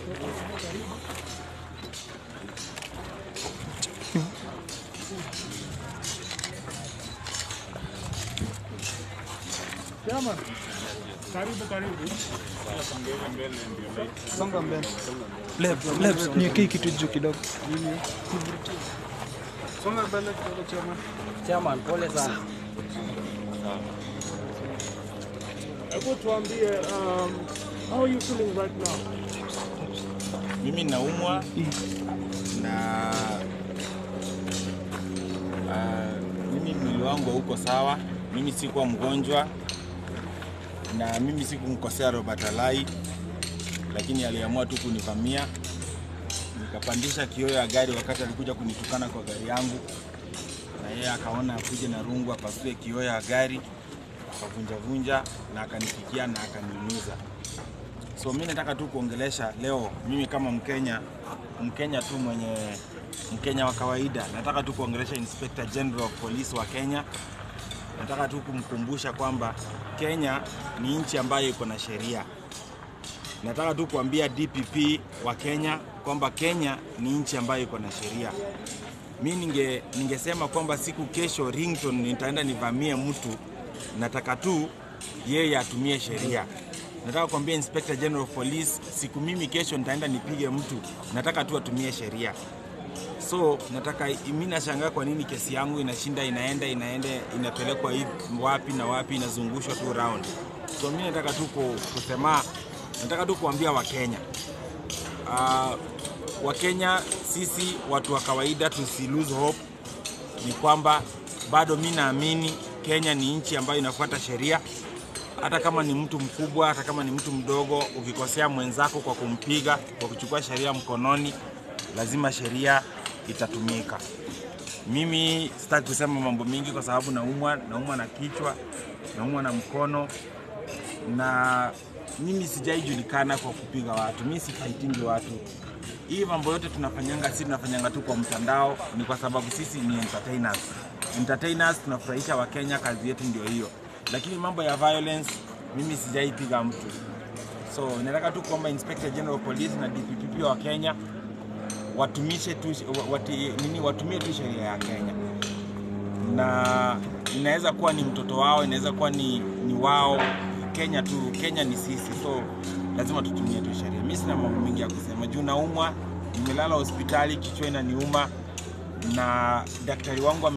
Chama. Karibu karibu. Songa mbele. Left, left, niwekee kitu juu kidogo. Songa mbele kidogo chama. Chairman, pole sana. Hebu tuambie um, how are you feeling right now? Mimi naumwa na uh, mimi mwili wangu hauko sawa. Mimi sikuwa mgonjwa na mimi sikumkosea Robert Alai, lakini aliamua tu kunivamia. Nikapandisha kioo ya gari wakati alikuja kunitukana kwa gari yangu, na yeye akaona akuje na rungu apasue kioo ya gari akavunjavunja na akanifikia na akaniumiza. So mi nataka tu kuongelesha leo, mimi kama Mkenya, Mkenya tu mwenye Mkenya wa kawaida, nataka tu kuongelesha Inspector General of Police wa Kenya. Nataka tu kumkumbusha kwamba Kenya ni nchi ambayo iko na sheria. Nataka tu kuambia DPP wa Kenya kwamba Kenya ni nchi ambayo iko na sheria. Mi ninge, ningesema kwamba siku kesho Rington nitaenda nivamie mtu, nataka tu yeye atumie sheria. Nataka kuambia Inspector General of Police, siku mimi kesho nitaenda nipige mtu, nataka tu atumie sheria. So nataka mimi nashangaa kwa nini kesi yangu inashinda inaenda inaenda inapelekwa hivi wapi na wapi inazungushwa tu round. So mimi nataka tu ku- kusema, nataka tu kuambia Wakenya uh, Wakenya sisi watu wa kawaida tusi lose hope, ni kwamba bado mi naamini Kenya ni nchi ambayo inafuata sheria hata kama ni mtu mkubwa, hata kama ni mtu mdogo, ukikosea mwenzako kwa kumpiga, kwa kuchukua sheria mkononi, lazima sheria itatumika. Mimi sitaki kusema mambo mingi kwa sababu naumwa, naumwa na kichwa, naumwa na mkono na mimi sijaijulikana kwa kupiga watu, mimi sifaitingi watu. Hii mambo yote tunafanyanga, si tunafanyanga tu kwa mtandao, ni kwa sababu sisi ni entertainers. Entertainers tunafurahisha Wakenya, kazi yetu ndio hiyo, lakini mambo ya violence mimi sijaipiga mtu. So nataka tu kuomba Inspector General of Police na DPP wa Kenya watumishe tu, wati, nini, watumie tu sheria ya Kenya na inaweza kuwa ni mtoto wao, inaweza kuwa ni, ni wao. Kenya tu, Kenya ni sisi, so lazima tutumie tu sheria. Mimi sina mambo mengi ya kusema juu naumwa, nimelala hospitali, kichwa inaniuma na daktari wangu ame-